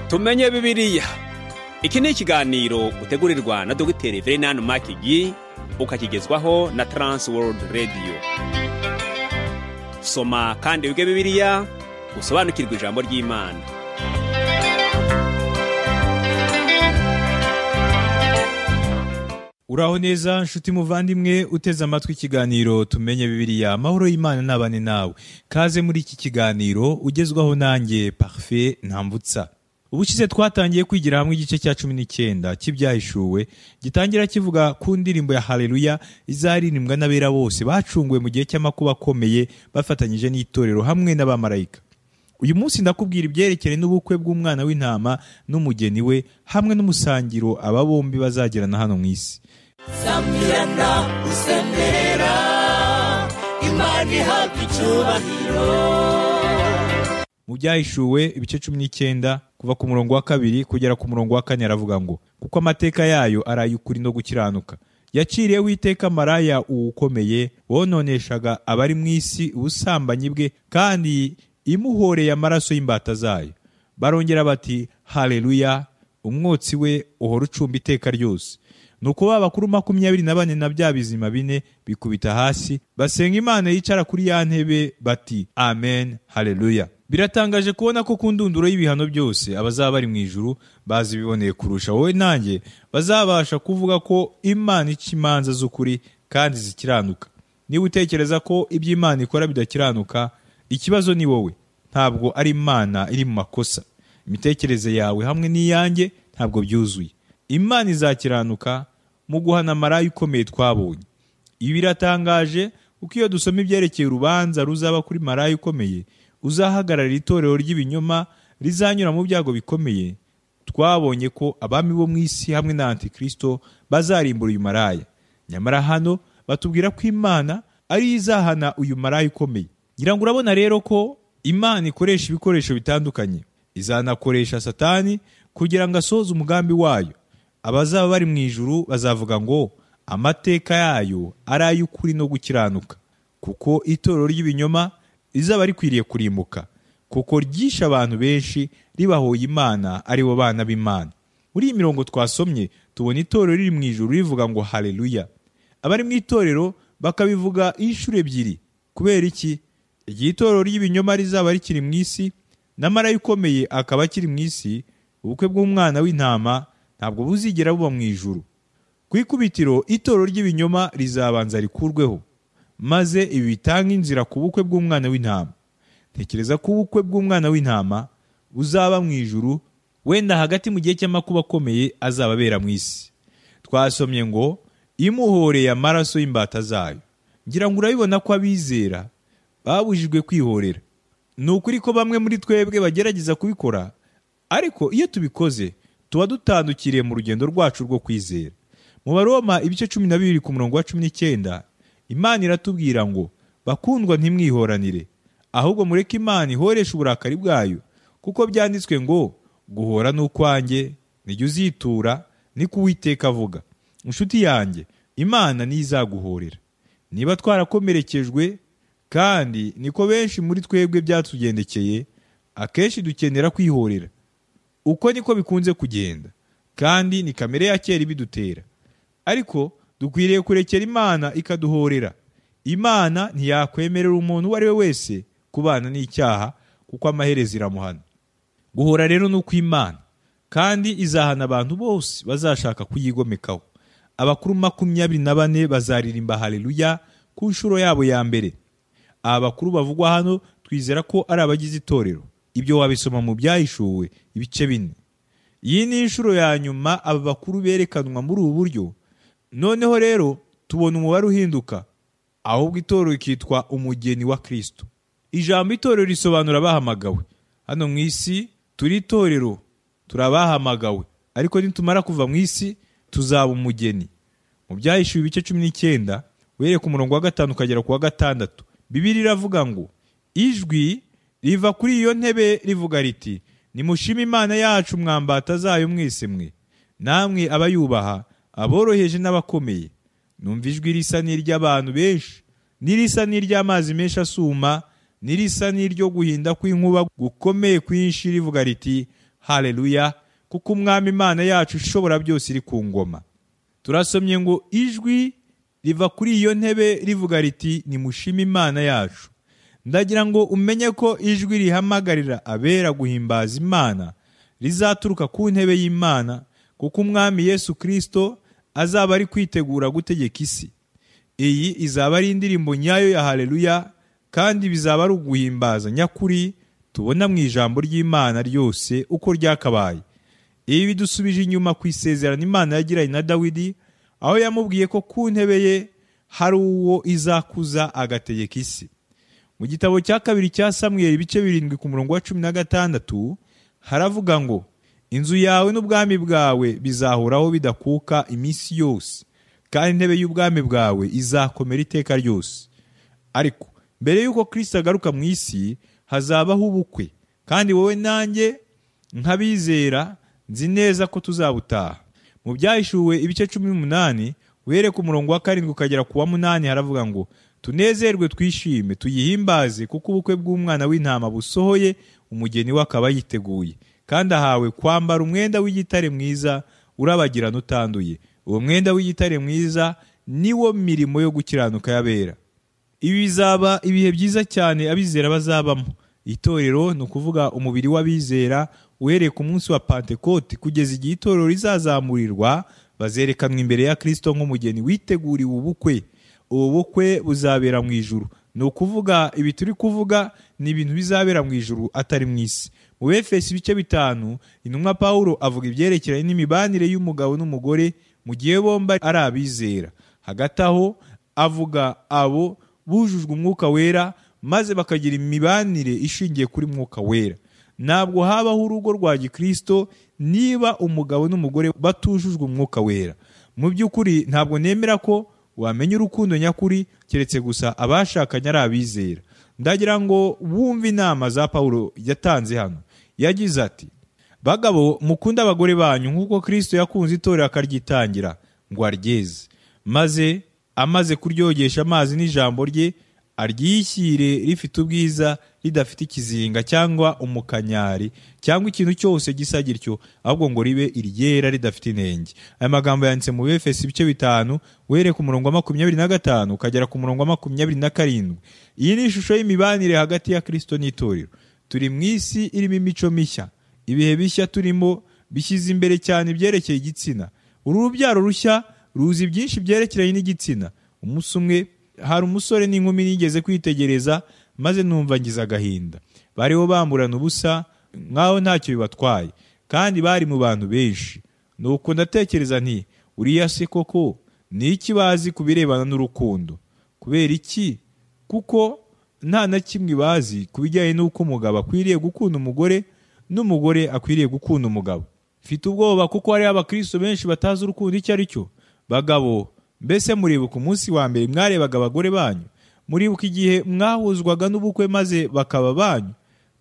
tumenye bibiriya iki ni ikiganiro utegurirwa na dogiteri verenani makigi ukakigezwaho na taransi worudi radiyo soma kandi wige bibiriya usobanukirwe ijambo ry'imana uraho neza nshuti muvandimwe uteze amatwi ikiganiro tumenye bibiriya amahoro y'imana n'abane nawe kaze muri iki kiganiro ugezwaho nanjye parufe ntambutsa ubushize twatangiye kwigira hamwe igice cya cumi n'icyenda cy'ibyahishuwe gitangira kivuga ku ndirimbo ya hareruya izaririmbwa n'abera bose bacunguwe mu gihe cy'amakuba akomeye bafatanyije n'itorero hamwe n'abamarayika uyu munsi ndakubwira ibyerekeye n'ubukwe bw'umwana w'intama n'umugeni we hamwe n'umusangiro aba bombi bazagirana hano mu isi sambyirana usenderera imana ihabwa icyubahiro mu byahishuwe ibice cumi n'icyenda kuva ku murongo wa kabiri kugera ku murongo wa kane aravuga ngo kuko amateka yayo araye ukuri no gukiranuka yaciriye witeka maraya uwukomeye wononeshaga abari mu isi ubusambanyi bwe kandi imuhoreye amaraso y'imbata zayo barongera bati hareruya umwotsi we uhora ucumba iteka ryose ni uko ba bakuru makumyabiri na bane na bya bizima bine bikubita hasi basenga imana yicara kuri ya ntebe bati amen hareruya biratangaje kubona ko ku ndunduro y'ibihano byose abazaba bari mu ijuru bazibiboneye kurusha wowe nanjye bazabasha kuvuga ko imana ica imanza z'ukuri kandi zikiranuka niba utekereza ko ibyo imana ikora bidakiranuka ikibazo ni wowe ntabwo ari imana iri mu makosa imitekerereze yawe hamwe n'iyanjye ntabwo byuzuye imana izakiranuka mu guhana maraya ukomeye twabonye ibi biratangaje kuko iyo dusoma ibyerekeye urubanza ruzaba kuri maraya ukomeye uzahagararira itorero ry'ibinyoma rizanyura mu byago bikomeye twabonye ko abami bo mu isi hamwe na antikirisito bazarimbura uyu maraya nyamara hano batubwira ko imana ariyo izahana uyu maraya ukomeye ngira ngo urabona rero ko imana ikoresha ibikoresho bitandukanye izanakoresha satani kugira ngo asohoze umugambi wayo abazaba bari mu ijuru bazavuga ngo amateka yayo ari ay'ukuri no gukiranuka kuko itorero ry'ibinyoma rizaba rikwiriye kurimbuka kuko ryishe abantu benshi ribahoye imana ari bo bana b'imana muri iyi mirongo twasomye tubona itorero riri mu ijuru rivuga ngo hareruya abari mu itorero bakabivuga inshuro ebyiri kubera iki igihe itorero ry'ibinyoma rizaba rikiri mu isi na marayika ukomeye akaba akiri mu isi ubukwe bw'umwana w'intama ntabwo buzigera buba mu ijuru ku ikubitiro itorero ry'ibinyoma rizabanza rikurweho maze ibi bitanga inzira ku bukwe bw'umwana w'intama tekereza ko ubukwe bw'umwana w'intama buzaba mu ijuru wenda hagati mu gihe cy'amakuba akomeye azaba abera mu isi twasomye ngo imuhoreye amaraso y'imbata zayo ngira ngo urabibona ko abizera babujijwe kwihorera ni ukuri ko bamwe muri twebwe bagerageza kubikora ariko iyo tubikoze tuba dutandukiriye mu rugendo rwacu rwo kwizera mu baroma ibice cumi na bibiri ku murongo wa cumi n'icyenda imana iratubwira ngo bakundwa ntimwihoranire ahubwo mureke imana ihoresha uburakari bwayo kuko byanditswe ngo guhora ni ukwanjye nijya uzitura ni ko uwiteka avuga inshuti yanjye imana niyo izaguhorera niba twarakomerekejwe kandi niko benshi muri twebwe byatugendekeye akenshi dukenera kwihorera uko niko bikunze kugenda kandi ni kamere ya kera ibidutera ariko dukwiriye kurekera imana ikaduhorera imana ntiyakwemerera umuntu uwo ari we wese kubana n'icyaha kuko amaherezo iramuhana guhora rero ni ukw'imana kandi izahana abantu bose bazashaka kuyigomekaho abakuru makumyabiri na bane bazaririmba hareruya ku nshuro yabo ya mbere aba bakuru bavugwa hano twizera ko ari abagize itorero ibyo wabisoma mu byahishuwe ibice bine iyi ni inshuro ya nyuma aba bakuru berekanwa muri ubu buryo noneho rero tubona umubare uhinduka ahubwo itorero rikitwa umugeni wa kirisito ijambo itorero risobanura abahamagawe hano mu isi turi itorero turi abahamagawe ariko nitumara kuva mu isi tuzaba umugeni mu byahishuwe ibice cumi n'icyenda uhereye ku murongo wa gatanu ukagera ku wa gatandatu bibiri iravuga ngo ijwi riva kuri iyo ntebe rivuga riti nimushime imana yacu mwambata zayo mwese mwe namwe abayubaha aboroheje n'abakomeye numva ijwi risa n'iry'abantu benshi n'irisa n'iry'amazi menshi asuma n'irisa n'iryo guhinda kw'inkuba gukomeye kwinshi rivuga riti haleluya kuko umwami imana yacu ishobora byose iri ku ngoma turasomye ngo ijwi riva kuri iyo ntebe rivuga riti nimushime imana yacu ndagira ngo umenye ko ijwi rihamagarira abera guhimbaza imana rizaturuka ku ntebe y'imana kuko umwami yesu kirisito azaba ari kwitegura gutegeka isi iyi izaba ari indirimbo nyayo ya haleluya kandi bizaba ari uguhimbaza nyakuri tubona mu ijambo ry'imana ryose uko ryakabaye ibi bidusubije inyuma ku isezerano imana yagiranye na dawidi aho yamubwiye ko ku ntebe ye hari uwo izakuza agategeka isi mu gitabo cya kabiri cya samweri ibice birindwi ku murongo wa cumi na gatandatu haravuga ngo inzu yawe n'ubwami bwawe bizahoraho bidakuka iminsi yose kandi intebe y'ubwami bwawe izakomera iteka ryose ariko mbere y'uko kirisita agaruka mu isi hazabaho ubukwe kandi wowe nanjye nk'abizera nzi neza ko tuzabutaha mu byahishuwe ibice cumi n'umunani uhere ku murongo wa karindwi ukagera ku wa munani haravuga ngo tunezerwe twishime tuyihimbaze kuko ubukwe bw'umwana w'intama busohoye umugeni we akaba yiteguye kandi ahawe kwambara umwenda w'igitare mwiza urabagirana utanduye uwo mwenda w'igitare mwiza ni wo mirimo yo gukiranuka y'abera ibi bizaba ibihe byiza cyane abizera bazabamo itorero ni ukuvuga umubiri w'abizera uhereye ku munsi wa pantekote kugeza igihe itorero rizazamurirwa bazerekanwa imbere ya kirisito nk'umugeni witeguriwe ubukwe ubu bukwe buzabera mu ijuru ni ukuvuga ibi turi kuvuga ni ibintu bizabera mu ijuru atari mu isi mu befesi ibice bitanu intumwa pawulo avuga ibyerekeranye n'imibanire y'umugabo n'umugore mu gihe bombi ari abizera hagati aho avuga abo bujujwe umwuka wera maze bakagira imibanire ishingiye kuri mwuka wera ntabwo habaho urugo rwa gikirisito niba umugabo n'umugore batujujwe umwuka wera mu by'ukuri ntabwo nemera ko wamenya urukundo nyakuri keretse gusa abashakanye ari abizera ndagira ngo wumve inama za paul yatanze hano yagize ati bagabo mukunde abagore banyu nk'uko kirisito yakunze itorero akaryitangira ngo aryeze maze amaze kuryogesha amazi n'ijambo rye aryishyire rifite ubwiza ridafite ikizinga cyangwa umukanyari cyangwa ikintu cyose gisa gityo ahubwo ngo ribe iryera ridafite inenge aya magambo yanditse mu befesi ibice bitanu uhereye ku murongo wa makumyabiri na gatanu ukagera ku murongo wa makumyabiri na karindwi iyi ni ishusho y'imibanire hagati ya kirisito n'itorero turi mu isi irimo imico mishya ibihe bishya turimo bishyize imbere cyane ibyerekeye igitsina uru rubyaro rushya ruzi byinshi byerekeranye n'igitsina umunsi umwe hari umusore n'inkumi nigeze kwitegereza maze numva ngize agahinda bariho bamburana ubusa nk'aho ntacyo bibatwaye kandi bari mu bantu benshi nuko ndatekereza nti uriya se koko ni iki bazi ku birebana n'urukundo kubera iki kuko nta na kimwe bazi ku bijyanye n'uko umugabo akwiriye gukunda umugore n'umugore akwiriye gukunda umugabo mfite ubwoba kuko hariho abakristo benshi batazi urukundo icyo ari cyo bagabo mbese muribuka umunsi wa mbere mwarebaga abagore banyu muribuka igihe mwahuzwaga n'ubukwe maze bakaba banyu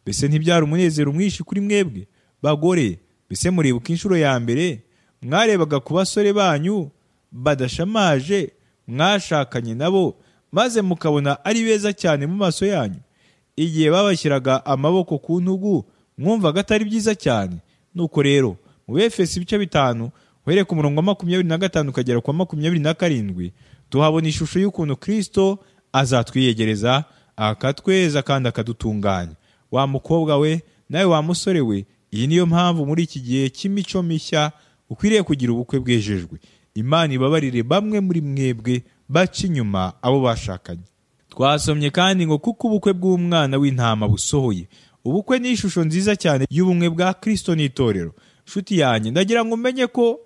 mbese ntibyari umunezero mwinshi kuri mwebwe bagore mbese muribuka inshuro ya mbere mwarebaga ku basore banyu badashamaje mwashakanye nabo maze mukabona ari beza cyane mu maso yanyu igihe babashyiraga amaboko ku ntugu mwumvaga atari byiza cyane nuko rero mu befesi ibice bitanu uhereye ku murongo wa makumyabiri na gatanu ukagera ku wa makumyabiri na karindwi tuhabona ishusho y'ukuntu kirisito azatwiyegereza akatweza kandi akadutunganya wa mukobwa we nawe wa musore we iyi niyo mpamvu muri iki gihe cy'imico mishya ukwiriye kugira ubukwe bwejejwe imana ibabarire bamwe muri mwebwe baca inyuma abo bashakanye twasomye kandi ngo kuko ubukwe bw'umwana w'intama busohoye ubukwe ni ishusho nziza cyane y'ubumwe bwa kirisito n'itorero nshuti yanjye ndagira ngo umenye ko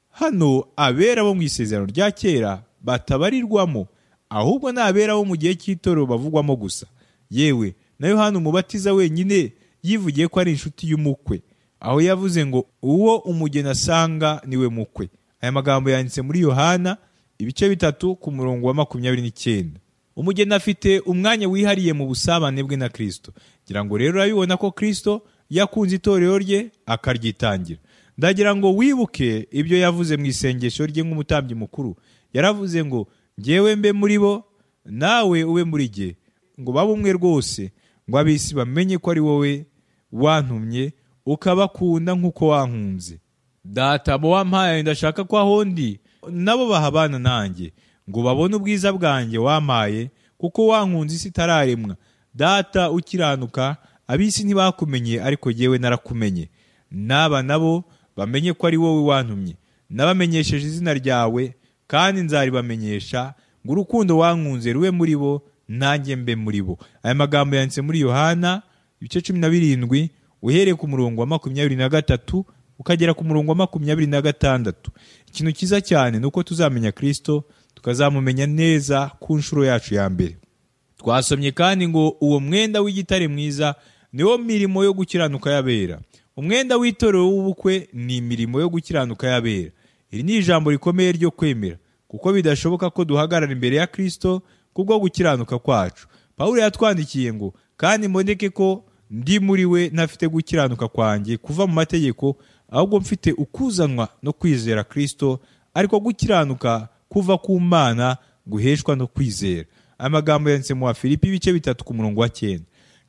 hano abera bo mu isezerano rya kera batabarirwamo ahubwo ni abera bo mu gihe cy'itorero bavugwamo gusa yewe na yohani umubatiza wenyine yivugiye ko ari inshuti y'umukwe aho yavuze ngo uwo umugeni asanga niwe mukwe aya magambo yanditse muri yohana ibice bitatu ku murongo wa makumyabiri n'icyenda umugeni afite umwanya wihariye mu busabane bwe na kirisito ngira ngo rero urabibona ko kirisito yakunze itorero rye akaryitangira ndagira ngo wibuke ibyo yavuze mu isengesho rye nk'umutambyi mukuru yaravuze ngo ngewe mbe muri bo nawe ube muri jye ngo babe umwe rwose ngo ab'isi bamenye ko ari wowe wantumye ukabakunda nk'uko wankunze data abo wampaye ndashaka ko aho ndi nabo bahabana nanjye ngo babone ubwiza bwanjye wampaye kuko wankunze isi itararemwa data ukiranuka ab'isi ntibakumenye ariko yewe narakumenye n'aba nabo bamenye ko ari wowe wantumye nabamenyesheje izina ryawe kandi nzaribamenyesha ngo urukundo wankunze rube muri bo nanjye mbe muri bo aya magambo yanditse muri yohana ibice cumi na birindwi uhereye ku murongo wa makumyabiri na gatatu ukagera ku murongo wa makumyabiri na gatandatu ikintu cyiza cyane ni uko tuzamenya kirisito tukazamumenya neza ku nshuro yacu ya mbere twasomye kandi ngo uwo mwenda w'igitare mwiza niwo mirimo yo gukiranuka y'abera umwenda w'itorero w'ubukwe ni imirimo yo gukiranuka y'abera iri ni ijambo rikomeye ryo kwemera kuko bidashoboka ko duhagarara imbere ya kirisito kubwo gukiranuka kwacu pawulo yatwandikiye ngo kandi mboneke ko ndi muri we ntafite gukiranuka kwanjye kuva mu mategeko ahubwo mfite ukuzanwa no kwizera kirisito ariko gukiranuka kuva ku mana guheshwa no kwizera amagambo yanditse mu Filipi ibice bitatu ku murongo wa cyenda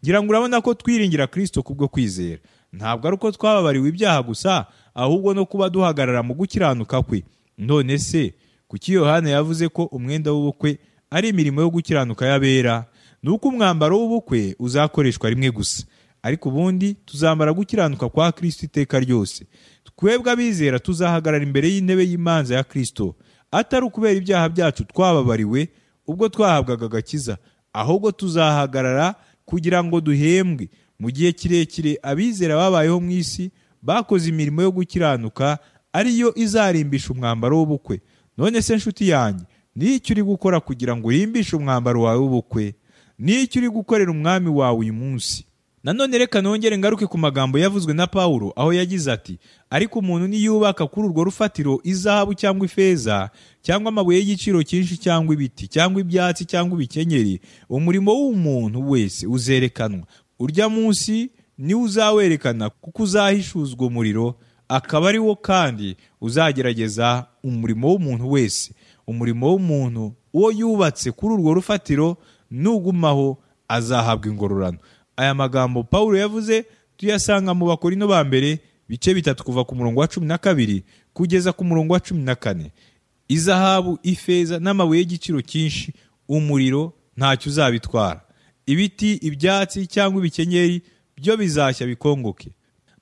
ngira ngo urabona ko twiringira kirisito kubwo kwizera ntabwo ari uko twababariwe ibyaha gusa ahubwo no kuba duhagarara mu gukiranuka kwe none se kuki yohana yavuze ko umwenda w'ubukwe ari imirimo yo gukiranuka y'abera ni uko umwambaro w'ubukwe uzakoreshwa rimwe gusa ariko ubundi tuzamara gukiranuka kwa kirisito iteka ryose twebwe abizera tuzahagarara imbere y'intebe y'imanza ya kirisito atari ukubera ibyaha byacu twababariwe ubwo twahabwaga agakiza ahubwo tuzahagarara kugira ngo duhembwe mu gihe kirekire abizera babayeho mu isi bakoze imirimo yo gukiranuka ariyo izarimbisha umwambaro w'ubukwe none se nshuti yanjye n'icyo uri gukora kugira ngo urimbishe umwambaro wawe w'ubukwe n'icyo uri gukorera umwami wawe uyu munsi nanone reka nongere ngaruke ku magambo yavuzwe na pawulo aho yagize ati ariko umuntu niyubaka kuri urwo rufatiro izahabu cyangwa ifeza cyangwa amabuye y'igiciro cyinshi cyangwa ibiti cyangwa ibyatsi cyangwa ibikenyeri umurimo w'umuntu wese uzerekanwa urya munsi niwo uzawerekana kuko uzahishuzwa umuriro akaba ari wo kandi uzagerageza umurimo w'umuntu wese umurimo w'umuntu uwo yubatse kuri urwo rufatiro nugumaho azahabwa ingororano aya magambo paul yavuze tuyasanga mu bakorino ba mbere bice bitatu kuva ku murongo wa cumi na kabiri kugeza ku murongo wa cumi na kane izahabu ifeza n'amabuye y'igiciro cyinshi umuriro ntacyo uzabitwara ibiti ibyatsi cyangwa ibikenyeri byo bizashya bikongoke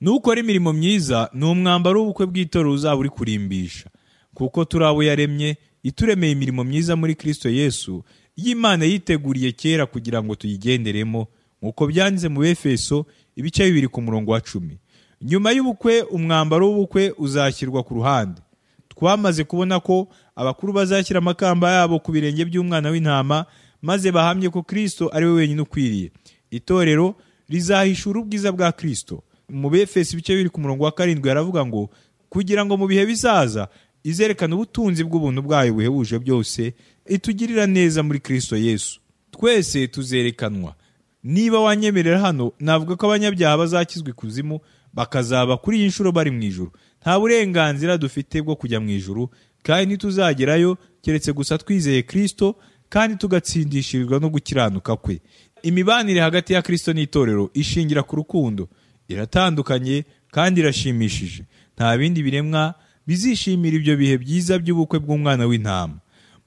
nukora imirimo myiza ni umwambaro w'ubukwe bw'itorero uzaba uri kurimbisha kuko turi abo yaremye ituremeye imirimo myiza muri kirisito yesu y'imana yiteguriye kera kugira ngo tuyigenderemo nk'uko byanditse mu befeso ibice bibiri ku murongo wa cumi nyuma y'ubukwe umwambaro w'ubukwe uzashyirwa ku ruhande twamaze kubona ko abakuru bazashyira amakamba yabo ku birenge by'umwana w'intama maze bahamye ko kirisito ari we wenyine ukwiriye itorero rizahishura ubwiza bwa kirisito mu befeso ibice bibiri ku murongo wa karindwi yaravuga ngo kugira ngo mu bihe bizaza izerekana ubutunzi bw'ubuntu bwayo buhebuje byose itugirira neza muri kirisito yesu twese tuzerekanwa niba wanyemerera hano navuga ko abanyabyaha bazakizwa ikuzimu bakazaba kuri iyi nshuro bari mu ijoro nta burenganzira dufite bwo kujya mu ijoro kandi ntituzagerayo keretse gusa twizeye kirisito kandi tugatsindishirizwa no gukiranuka kwe imibanire hagati ya kirisito n'itorero ishingira ku rukundo iratandukanye kandi irashimishije nta bindi biremwa bizishimira ibyo bihe byiza by'ubukwe bw'umwana w'intama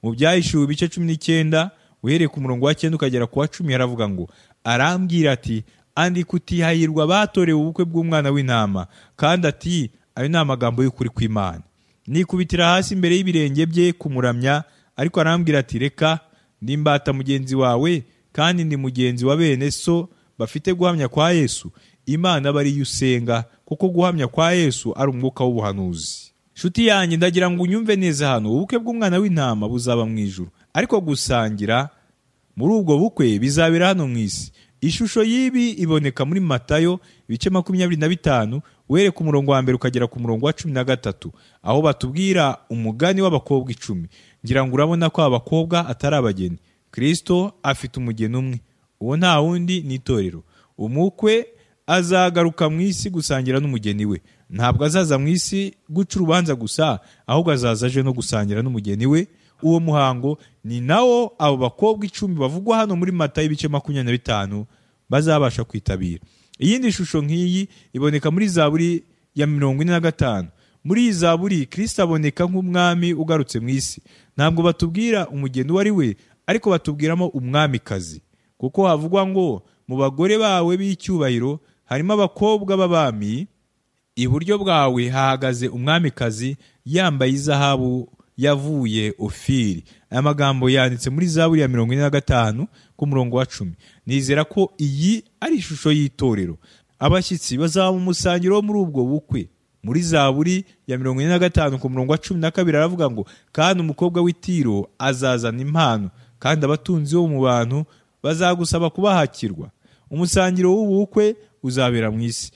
mu byahishuwe ibice cumi n'icyenda uhereye ku murongo wa cyenda ukagera ku wa cumi yaravuga ngo arambwira ati andika utihayirwa batorewe ubukwe bw'umwana w'intama kandi ati ayo ni amagambo y'ukuri kw'imana nikubitira hasi imbere y'ibirenge bye kumuramya ariko arambwira ati reka nimbata mugenzi wawe kandi ndi mugenzi wa bene so bafite guhamya kwa yesu imana aba ariyo usenga kuko guhamya kwa yesu ari umwuka w'ubuhanuzi nshuti yanjye ndagira ngo unyumve neza hano ubukwe bw'umwana w'intama buzaba mu ijuru ariko gusangira muri ubwo bukwe bizabera hano mu isi ishusho y'ibi iboneka muri matayo ibice makumyabiri na bitanu uhere ku murongo wa mbere ukagera ku murongo wa cumi na gatatu aho batubwira umugani w'abakobwa icumi ngira ngo urabona ko abakobwa atari abageni kirisito afite umugeni umwe uwo nta wundi ni itorero umukwe azagaruka mu isi gusangira n'umugeni we ntabwo azaza mu isi guca urubanza gusa ahubwo azaza aje no gusangira n'umugeni we uwo muhango ni nawo abo bakobwa icumi bavugwa hano muri mata y'ibice makumyabiri na bitanu bazabasha kwitabira iyindi shusho nk'iyi iboneka muri zaburi ya mirongo ine na gatanu muri iyi zaburi kirisita aboneka nk'umwami ugarutse mu isi ntabwo batubwira umugeni uwo ari we ariko batubwiramo umwamikazi kuko havugwa ngo mu bagore bawe b'icyubahiro harimo abakobwa b'abami iburyo bwawe hahagaze umwamikazi yambaye izahabu yavuye ofiri aya magambo yanditse muri zaburi ya mirongo ine na gatanu ku murongo wa cumi nizera ko iyi ari ishusho y'itorero abashyitsi bazaba mu musangiro wo muri ubwo bukwe muri zaburi ya mirongo ine na gatanu ku murongo wa cumi na kabiri aravuga ngo kandi umukobwa w'itiro azazana impano kandi abatunzi bo mu bantu bazagusaba kubahakirwa umusangiro w'ubukwe uzabera mu isi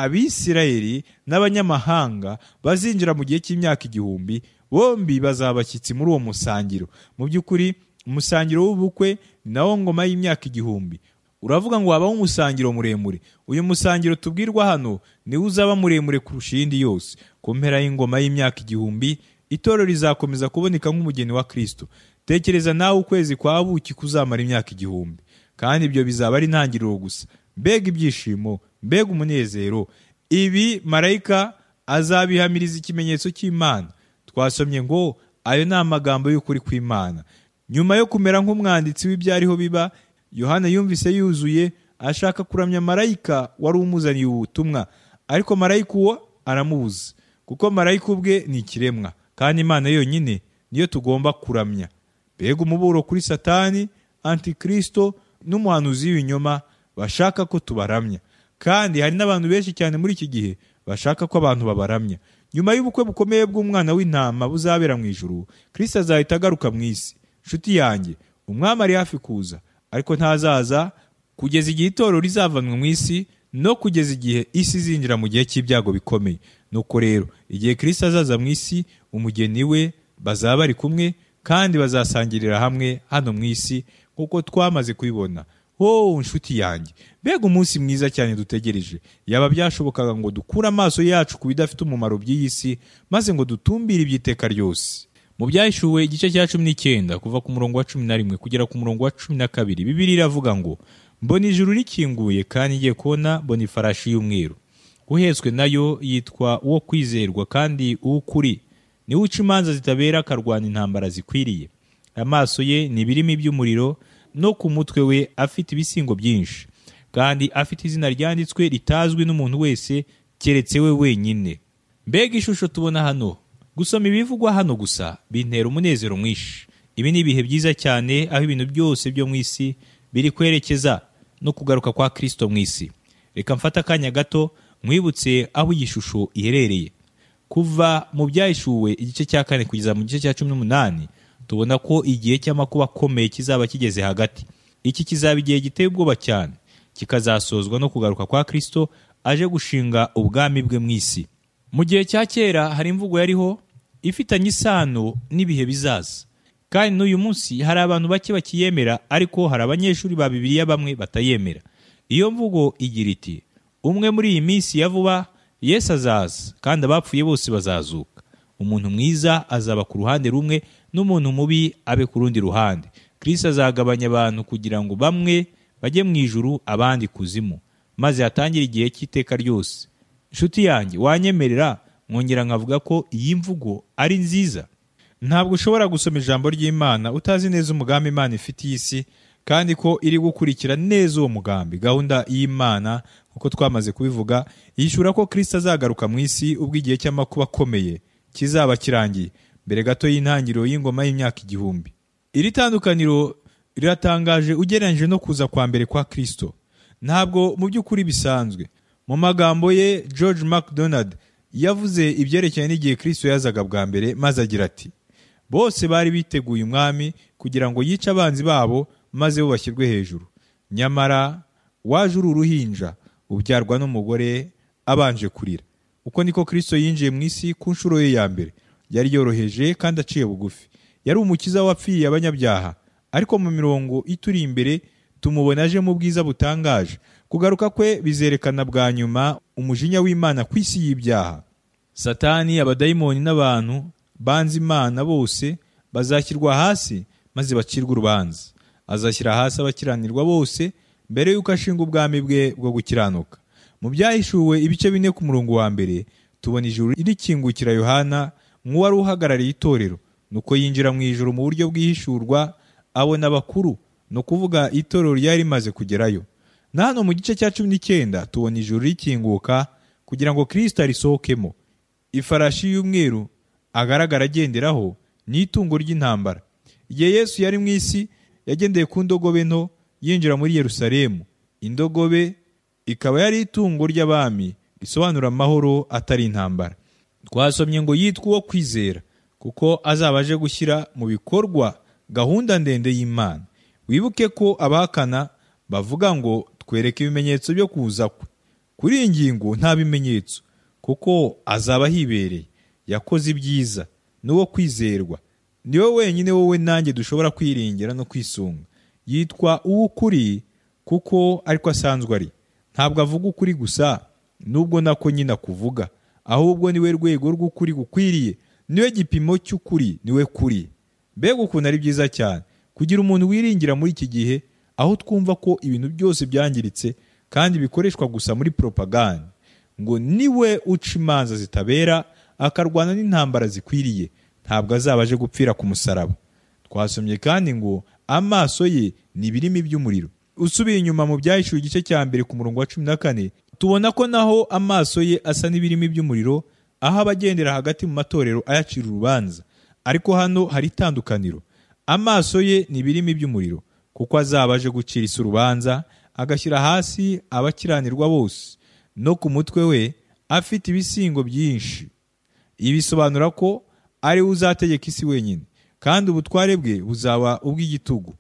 abisirayeli n'abanyamahanga bazinjira mu gihe cy'imyaka igihumbi bombi bazaba abashyitsi muri uwo musangiro mu by'ukuri umusangiro w'ubukwe ni nawo ngoma y'imyaka igihumbi uravuga ngo wabaho umusangiro muremure uyu musangiro tubwirwa hano niwo uzaba muremure kurusha iyindi yose ku mpera y'ingoma y'imyaka igihumbi itorero rizakomeza kuboneka nk'umugeni wa kristo tekereza nawe ukwezi kwa buki kuzamara imyaka igihumbi kandi ibyo bizaba ari intangiriro gusa mbega ibyishimo mbega umunezero ibi marayika azabihamiriza ikimenyetso cy'imana twasomye ngo ayo ni amagambo y'ukuri kw'imana nyuma yo kumera nk'umwanditsi w'ibyariho biba yohana yumvise yuzuye ashaka kuramya marayika wari umuzaniye ubu butumwa ariko marayika uwo aramubuza kuko marayika ubwe ni ikiremwa kandi imana yonyine niyo tugomba kuramya mbega umuburo kuri satani antikristo n'umuhanuzi w'ibinyoma bashaka ko tubaramya kandi hari n'abantu benshi cyane muri iki gihe bashaka ko abantu babaramya nyuma y'ubukwe bukomeye bw'umwana w'intama buzabera mu ijuru kirisita azahita agaruka mu isi nshuti yanjye umwami ari hafi kuza ariko ntazaza kugeza igihe itorero rizavanwa mu isi no kugeza igihe isi izinjira mu gihe cy'ibyago bikomeye nuko rero igihe kirisita azaza mu isi umugeni we bazaba bari kumwe kandi bazasangirira hamwe hano mu isi nk'uko twamaze kubibona wowe nshuti yanjye mbega umunsi mwiza cyane dutegereje yaba byashobokaga ngo dukure amaso yacu ku bidafite umumaro by'iyi si maze ngo dutumbire iby'iteka ryose mu byahishuwe igice cya cumi n'icyenda kuva ku murongo wa cumi na rimwe kugera ku murongo wa cumi na kabiri bibiri iravuga ngo mbona ijuru rikinguye kandi ngiye kubona mbona ifarashi y'umweru uhetswe nayo yitwa uwo kwizerwa kandi uw'ukuri niwe uca imanza zitabera akarwana intambara zikwiriye amaso ye ni ibirimi by'umuriro no ku mutwe we afite ibisingo byinshi kandi afite izina ryanditswe ritazwi n'umuntu wese keretse we wenyine mbega ishusho tubona hano gusoma ibivugwa hano gusa bintera umunezero mwinshi ibi ni ibihe byiza cyane aho ibintu byose byo mu isi biri kwerekeza no kugaruka kwa kirisito mu isi reka mfate akanya gato mwibutse aho iyi shusho iherereye kuva mu byahishuwe igice cya kane kugeza mu gice cya cumi n'umunani tubona ko igihe cy'amakuba akomeye kizaba kigeze hagati iki kizaba igihe giteye ubwoba cyane kikazasozwa no kugaruka kwa kirisito aje gushinga ubwami bwe mu isi mu gihe cya kera hari imvugo yariho ifitanye isano n'ibihe bizaza kandi n'uyu munsi hari abantu bake bakiyemera ariko hari abanyeshuri ba bibiliya bamwe batayemera iyo mvugo igira iti umwe muri iyi minsi ya vuba yesu azaza kandi abapfuye bose bazazuka umuntu mwiza azaba ku ruhande rumwe n'umuntu mubi abe ku rundi ruhande kirisi azagabanya abantu kugira ngo bamwe bajye mu ijuru abandi kuzimu maze hatangire igihe cy'iteka ryose inshuti yanjye wanyemerera mwongera nkavuga ko iyi mvugo ari nziza ntabwo ushobora gusoma ijambo ry'imana utazi neza umugambi imana ifite iyi si kandi ko iri gukurikira neza uwo mugambi gahunda y'imana nk'uko twamaze kubivuga yishyura ko kirisita azagaruka mu isi ubwo igihe cy'amakuba akomeye kizaba kirangiye mbere gato y'intangiriro y'ingoma y'imyaka igihumbi iri tandukaniro riratangaje ugereranyije no kuza kwa mbere kwa kirisito ntabwo mu by'ukuri bisanzwe mu magambo ye george macdonald yavuze ibyerekeranye n'igihe kristo yazaga bwa mbere maze agira ati bose bari biteguye umwami kugira ngo yice abanzi babo maze bo bashyirwe hejuru nyamara waje uri uruhinja ubyarwa n'umugore abanje kurira uko niko kristo yinjiye mu isi ku nshuro ye ya mbere yari yoroheje kandi aciye bugufi yari umukiza wapfiriye abanyabyaha ariko mu mirongo ituri imbere tumubona aje mu bwiza butangaje kugaruka kwe bizerekana bwa nyuma umujinya w'imana ku isi y'ibyaha satani abadayimoni n'abantu banze imana bose bazashyirwa hasi maze bacirwe urubanza azashyira hasi abakiranirwa bose mbere y'uko ashinga ubwami bwe bwo gukiranuka mu byahishuwe ibice bine ku murongo wa mbere tubona ijuru rikingukira yohana nk'uwari uhagarariye itorero nuko yinjira mu ijuru mu buryo bwihishurwa abona abakuru ni ukuvuga itorero ryari rimaze kugerayo na hano mu gice cya cumi n'icyenda tubona ijuru rikinguka kugira ngo kirisita arisohokemo ifarashi y'umweru agaragara agenderaho ni itungo ry'intambara igihe yesu yari mu isi yagendeye ku ndogobe nto yinjira muri yerusalemu indogobe ikaba yari itungo ry'abami risobanura amahoro atari intambara twasomye ngo yitwa uwo kwizera kuko azaba aje gushyira mu bikorwa gahunda ndende y'imana wibuke ko abahakana bavuga ngo twereke ibimenyetso byo kuza kwe kuri iyi ngingo nta bimenyetso kuko azaba ahibereye yakoze ibyiza n'uwo kwizerwa ni we wenyine wowe nanjye dushobora kwiringira no kwisunga yitwa uw'ukuri kuko ariko asanzwe ari ntabwo avuga ukuri gusa nubwo nako nyine akuvuga ahubwo niwe rwego rw'ukuri gukwiriye niwe gipimo cy'ukuri niwe kuri mbega ukuntu ari byiza cyane kugira umuntu wiringira muri iki gihe aho twumva ko ibintu byose byangiritse kandi bikoreshwa gusa muri poropaganda ngo niwe uca imanza zitabera akarwana n'intambara zikwiriye ntabwo azaba aje gupfira ku musaraba twasomye kandi ngo amaso ye ni ibirimi by'umuriro usubiye inyuma mu byahishuwe igice cya mbere ku murongo wa cumi na kane tubona ko naho amaso ye asa n'ibirimi by'umuriro aho abagendera hagati mu matorero ayacira urubanza ariko hano hari itandukaniro amaso ye ni ibirimi by'umuriro kuko azaba aje gucira isi urubanza agashyira hasi abakiranirwa bose no ku mutwe we afite ibisingo byinshi ibisobanura ko ari we uzategeka isi wenyine kandi ubutware bwe buzaba ubw'igitugu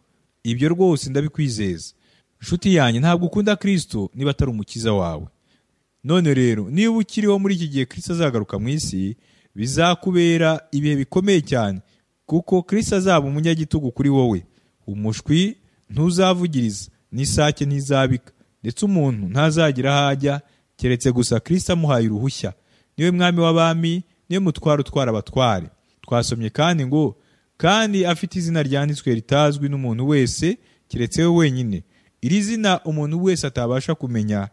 ibyo rwose ndabikwizeza inshuti yanjye ntabwo ukunda kirisito niba atari umukiza wawe none rero niba ukiriho muri iki gihe kirisito azagaruka mu isi bizakubera ibihe bikomeye cyane kuko kirisito azaba umunyagitugu kuri wowe umushwi ntuzavugiriza n'isake ntizabika ndetse umuntu ntazagira aho ajya keretse gusa kirisito amuhaye uruhushya niwe mwami w'abami niwe mutware utwara abatware twasomye kandi ngo kandi afite izina ryanditswe ritazwi n'umuntu wese keretse we wenyine iri zina umuntu wese atabasha kumenya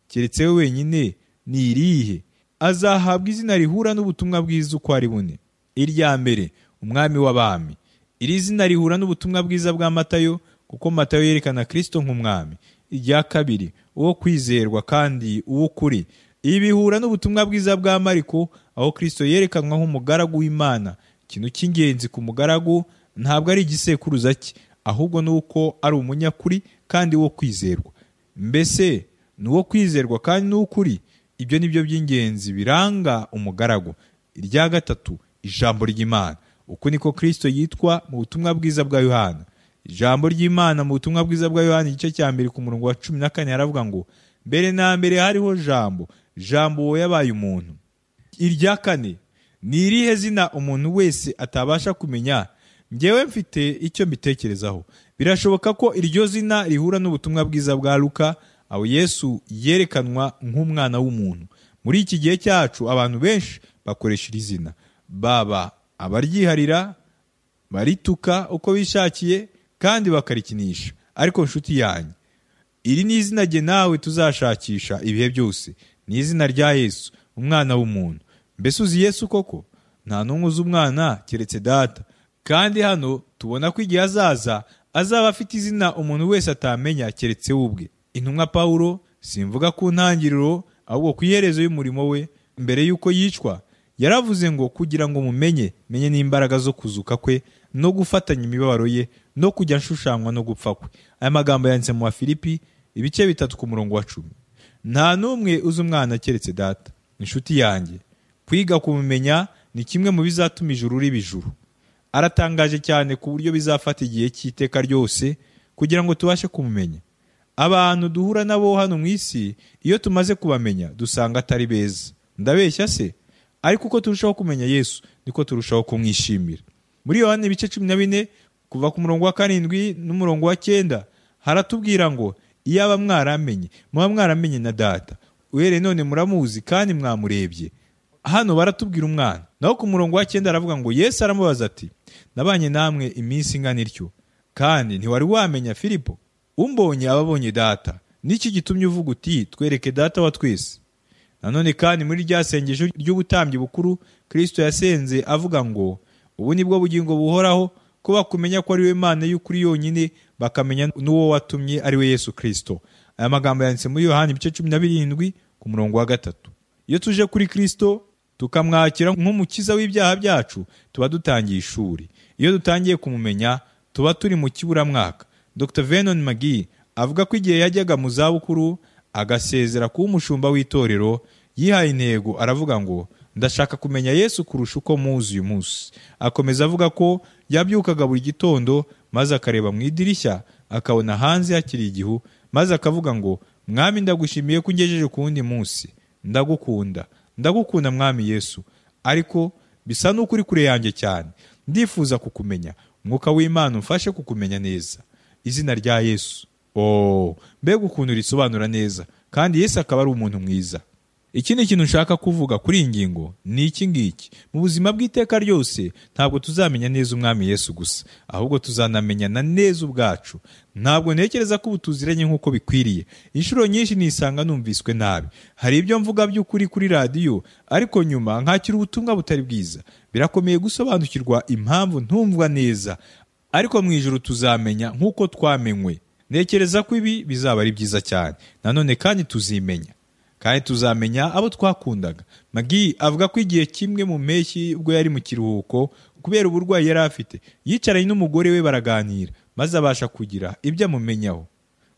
keretse we wenyine ni irihe azahabwa izina rihura n'ubutumwa bwiza uko ari bune irya mbere umwami w'abami iri zina rihura n'ubutumwa bwiza bwa matayo kuko matayo yerekana kirisito nk'umwami irya kabiri uwo kwizerwa kandi uw'ukuri ibi bihura n'ubutumwa bwiza bwa mariko aho kirisito yerekanwa nk'umugaragu w'imana ikintu cy'ingenzi ku mugaragu ntabwo ari igisekuruza cye ahubwo ni uko ari umunyakuri kandi wo kwizerwa mbese ni uwo kwizerwa kandi n'ukuri ibyo ni byo by'ingenzi biranga umugaragu irya gatatu ijambo ry'imana uku niko kirisito yitwa mu butumwa bwiza bwa yohana ijambo ry'imana mu butumwa bwiza bwa yohana igice cya mbere ku murongo wa cumi na kane haravuga ngo mbere na mbere hariho jambo jambo yabaye umuntu irya kane ni irihe zina umuntu wese atabasha kumenya ngewe mfite icyo mbitekerezaho birashoboka ko iryo zina rihura n'ubutumwa bwiza bwa luka aho yesu yerekanwa nk'umwana w'umuntu muri iki gihe cyacu abantu benshi bakoresha iri zina baba abaryiharira barituka uko bishakiye kandi bakarikinisha ariko nshuti yanjye iri ni izina rye nawe tuzashakisha ibihe byose ni izina rya yesu umwana w'umuntu mbese uzi yesu koko nta n'umwe uzi umwana keretse data kandi hano tubona ko igihe azaza azaba afite izina umuntu wese atamenya keretse we ubwe intumwa pawulo simvuga ku ntangiriro ahubwo ku iherezo y'umurimo we mbere y'uko yicwa yaravuze ngo kugira ngo mumenye menye n'imbaraga zo kuzuka kwe no gufatanya imibabaro ye no kujya nshushanywa no gupfa kwe aya magambo yanditse mu wa filipi ibice bitatu ku murongo wa cumi nta n'umwe uzi umwana keretse data inshuti yanjye kwiga kumumenya ni kimwe mu bizatuma ijuru riba ijuru aratangaje cyane ku buryo bizafata igihe cy'iteka ryose kugira ngo tubashe kumumenya abantu duhura nabo hano mu isi iyo tumaze kubamenya dusanga atari beza ndabeshya se ariko uko turushaho kumenya yesu niko turushaho kumwishimira muri yohani ibice cumi na bine kuva ku murongo wa karindwi n'umurongo wa cyenda haratubwira ngo iyaba mwaramenye muba mwaramenye na data uhereye none muramuzi kandi mwamurebye hano baratubwira umwana naho ku murongo wa cyenda aravuga ngo yesu aramubaza ati nabanye namwe iminsi ingana ityo kandi ntiwari wamenya filipo umbonye ababonye data n'iki gitumye uvuga uti twereke data wa twese nanone kandi muri rya sengesho ry'ubutambyi bukuru kristo yasenze avuga ngo ubu ni bwo bugingo buhoraho ko bakumenya ko ari we mana y'ukuri yonyine bakamenya n'uwo watumye ari we yesu kristo aya magambo yanditse muri yohani ibice cumi na birindwi ku murongo wa gatatu iyo tuje kuri kristo tukamwakira nk'umukiza w'ibyaha byacu tuba dutangiye ishuri iyo dutangiye kumumenya tuba turi mu kiburamwaka dr venon magi avuga ko igihe yajyaga mu zabukuru agasezera kuba umushumba w'itorero yihaye intego aravuga ngo ndashaka kumenya yesu kurusha uko muzi uyu munsi akomeza avuga ko yabyukaga buri gitondo maze akareba mu idirishya akabona hanze hakiri igihu maze akavuga ngo mwami ndagushimiye ko ungejeje ku wundi munsi ndagukunda ndagukunda mwami yesu ariko bisa n'uko uri kure yanjye cyane ndifuza kukumenya mwuka w'imana umfashe kukumenya neza izina rya yesu Oh, mbega ukuntu risobanura neza kandi Yesu akaba ari umuntu mwiza ikindi kintu nshaka kuvuga kuri iyi ngingo ni iki ngiki mu buzima bw'iteka ryose ntabwo tuzamenya neza umwami Yesu gusa ahubwo tuzanamenyana neza ubwacu ntabwo ntekereza ko ubu tuziranye nk'uko bikwiriye inshuro nyinshi nisanga numviswe nabi hari ibyo mvuga by'ukuri kuri radiyo ariko nyuma nkakira ubutumwa butari bwiza birakomeye gusobanukirwa impamvu ntumvwa neza ariko mu ijoro tuzamenya nk'uko twamenywe ntekereza ko ibi bizaba ari byiza cyane nanone kandi tuzimenya kandi tuzamenya abo twakundaga magi avuga ko igihe kimwe mu mpeshyi ubwo yari mu kiruhuko kubera uburwayi yari afite yicaranye n'umugore we baraganira maze abasha kugira ibyo amumenyaho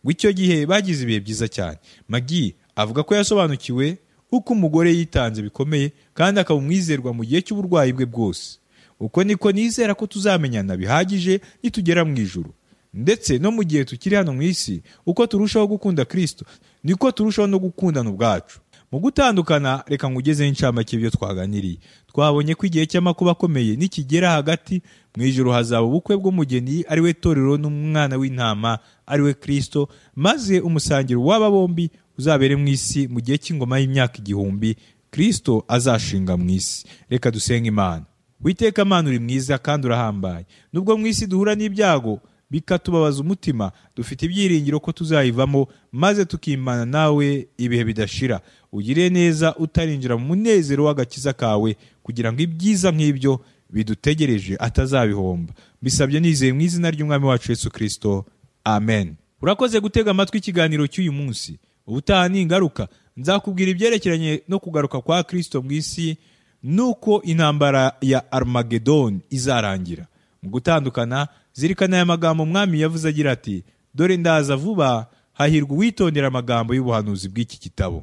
ngo icyo gihe bagize ibihe byiza cyane magi avuga ko yasobanukiwe uko umugore yitanze bikomeye kandi akaba umwizerwa mu gihe cy'uburwayi bwe bwose uko niko nizera ko tuzamenyana bihagije nitugera mu ijuru ndetse no mu gihe tukiri hano mu isi uko turushaho gukunda kirisito niko turushaho no gukundana ubwacu mu gutandukana reka ngugezeho incamake ibyo twaganiriye twabonye ko igihe cy'amakuba akomeye nikigera hagati mu ijoro hazaba ubukwe bw'umugeni ari we torero n'umwana w'intama ari we kirisito maze umusangiro w'aba bombi uzabere mu isi mu gihe cy'ingoma y'imyaka igihumbi kirisito azashinga mu isi reka dusenge imana witeka amana uri mwiza kandi urahambaye nubwo mu isi duhura n'ibyago bikatubabaza umutima dufite ibyiringiro ko tuzayivamo maze tukimana nawe ibihe bidashira ugire neza utarinjira mu munezero w'agakiza kawe kugira ngo ibyiza nk'ibyo bidutegereje atazabihomba bisabye nizeye mu izina ry'umwami wacu yesu kirisito amen urakoze gutega amatwi ikiganiro cy'uyu munsi ubutaha ni ingaruka nzakubwira ibyerekeranye no kugaruka kwa kirisito mu isi n'uko intambara ya armagedoni izarangira mu gutandukana zirikana aya magambo umwami yavuze agira ati dore ndaza vuba hahirwa uwitondera amagambo y'ubuhanuzi bw'iki gitabo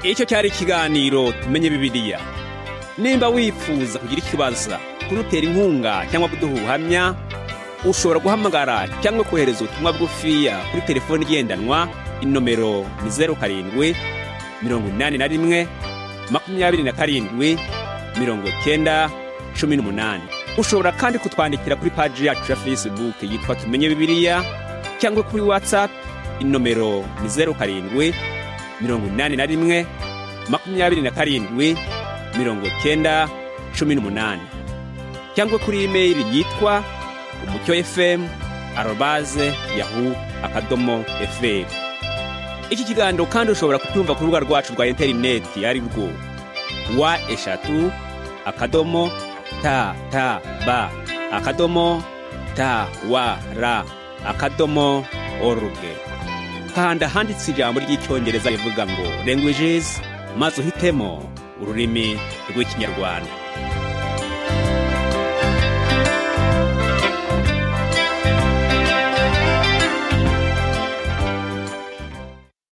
icyo cyari ikiganiro tumenye bibiliya nimba wifuza kugira ikibazo kudutera inkunga cyangwa kuduha ubuhamya ushobora guhamagara cyangwa kohereza ubutumwa bwufiya kuri telefoni igendanwa inomero ni zeru karindwi mirongo inani na rimwe makumyabiri na karindwi mirongo cyenda cumi n'umunani ushobora kandi kutwandikira kuri paji yacu ya facebook yitwa tumenye bibiliya cyangwa kuri whatsapp inomero ni zeru karindwi mirongo inani na rimwe makumyabiri na karindwi mirongo cyenda cumi n'umunani cyangwa kuri imeri yitwa umucyo fm arobaze yahu akadomo fm iki kiganiro kandi ushobora kucyumva ku rubuga rwacu rwa interineti ari rwo wa eshatu akadomo ta ta ba akadomo ta wa ra akadomo oruge kanda ahanditse ijambo ry'icyongereza rivuga ngo languages maze uhitemo ururimi rw'ikinyarwanda